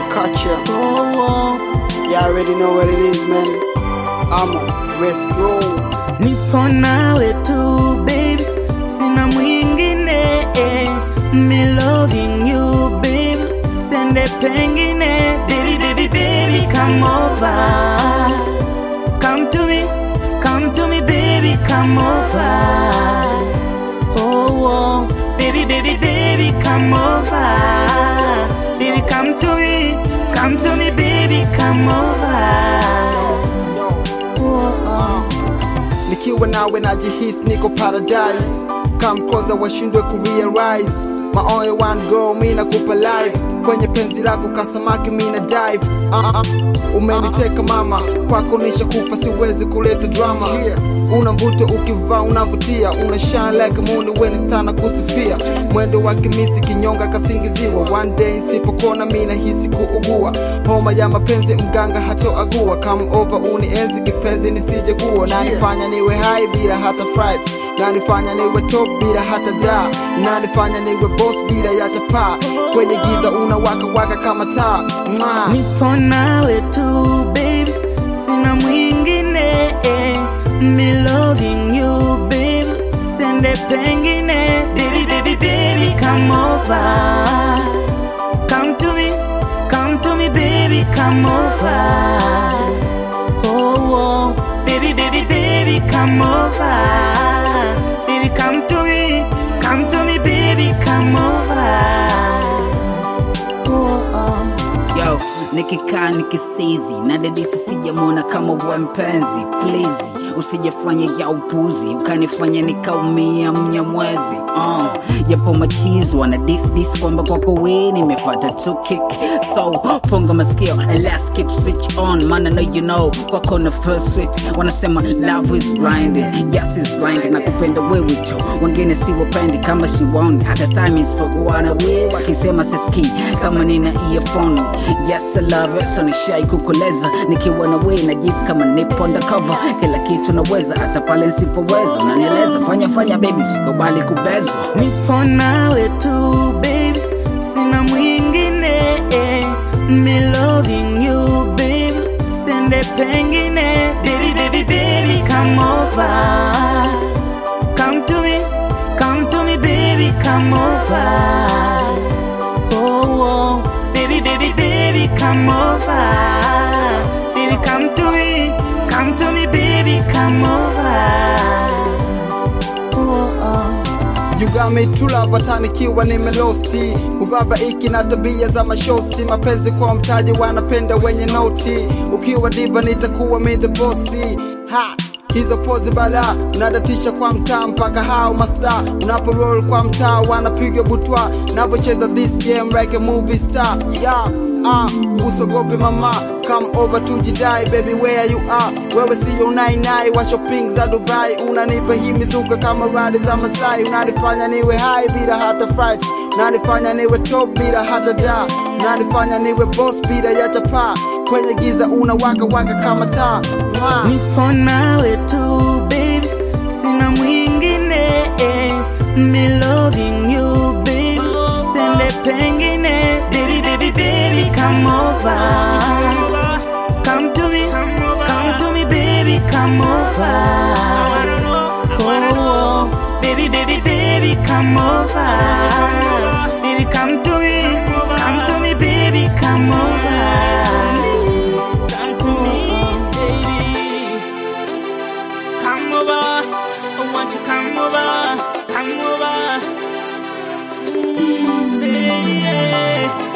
culture. Oh, You already know what it is, man. Amo, let's go. nipo nawe tu baby, sina mwingine eh. Me loving you baby, sende pengine baby baby baby come over, come to me, come to me baby come over. Oh, oh, baby baby baby come over, baby come to me, come to me baby come over. Yo. Oh, oh. nikiwa nawe najihisi niko paradise kamkoza washindwe kurealize my only one girl mi nakupa life kwenye penzi lako kasamaki mi na dive uh -uh. umeniteka mama kwako nisha kufa siwezi kuleta drama una mvuto ukivaa unavutia una shine like moon when stana kusifia mwendo wa kimisi kinyonga kasingiziwa one day nsipokona mi nahisi kuugua homa ya mapenzi mganga hatoagua come over unienzi kipenzi nisijegua nanifanya niwe hai bila hata fright nanifanya niwe top bila hata da nanifanya niwe boss bila ya chapaa kwenye giza unawaka waka kama taa Mwah. nipo nawe tu baby, sina mwingine eh. Me loving you baby, sende pengine baby baby baby come over, come to me, come to me baby come over. Oh, oh, baby baby baby come over, baby come to me, come to me baby come over. Oh, oh. Yo, nikikaa nikisizi na dedisi sijamwona kama we mpenzi please usijafanya ya upuzi ukanifanya nikaumia mnyamwezi uh, japo machizi wana disdis kwamba kwako we nimefata tu kick so funga masikio and let's keep switch on man I know you know kwako na first switch wanasema love is blind yes is blind na kupenda wewe tu wengine si wapendi kama shiwaoni hata time is for kuwana we wakisema siski kama nina earphone yes I love it so nishai kukoleza nikiwa na we najisi kama nipo undercover kila kitu naweza hata pale nsipoweza unanieleza fanya fanya baby sikubali kubezwa nipo nawe tu baby, sina mwingine eh. Me loving you baby, sende pengine baby baby baby come over, come to me, come to me baby come over. Oh, oh, baby baby baby come over, baby come to me, come to me baby come over. Oh, oh. You got me true love hata nikiwa nimelosti ubaba iki na tabia za mashosti mapenzi kwa mtaji wanapenda wenye noti ukiwa diva nitakuwa mi the bossi ha hizo pozi bala unadatisha kwa mtaa mpaka hao masta unapo roll kwa mtaa wanapiga butwa navocheza this game like a movie star yeah uh, usogope mama come over tujidai baby where you are wewe siyo unainai wa shopping za dubai unanipa hii mizuka kama radi za masai unanifanya niwe hai bila hata fight unanifanya niwe top bila hata da unanifanya niwe boss bila ya chapa kwenye giza unawaka waka kama taa Mwah. nipo nawe tu baby, sina mwingine eh. Me loving you baby, sende pengine baby baby baby come over, come to me, come to me baby come over. Oh, oh, baby baby baby come over, baby come to me, come to me baby come over. Come to me, baby. Come over. I want you come over. Come over. Mm, baby.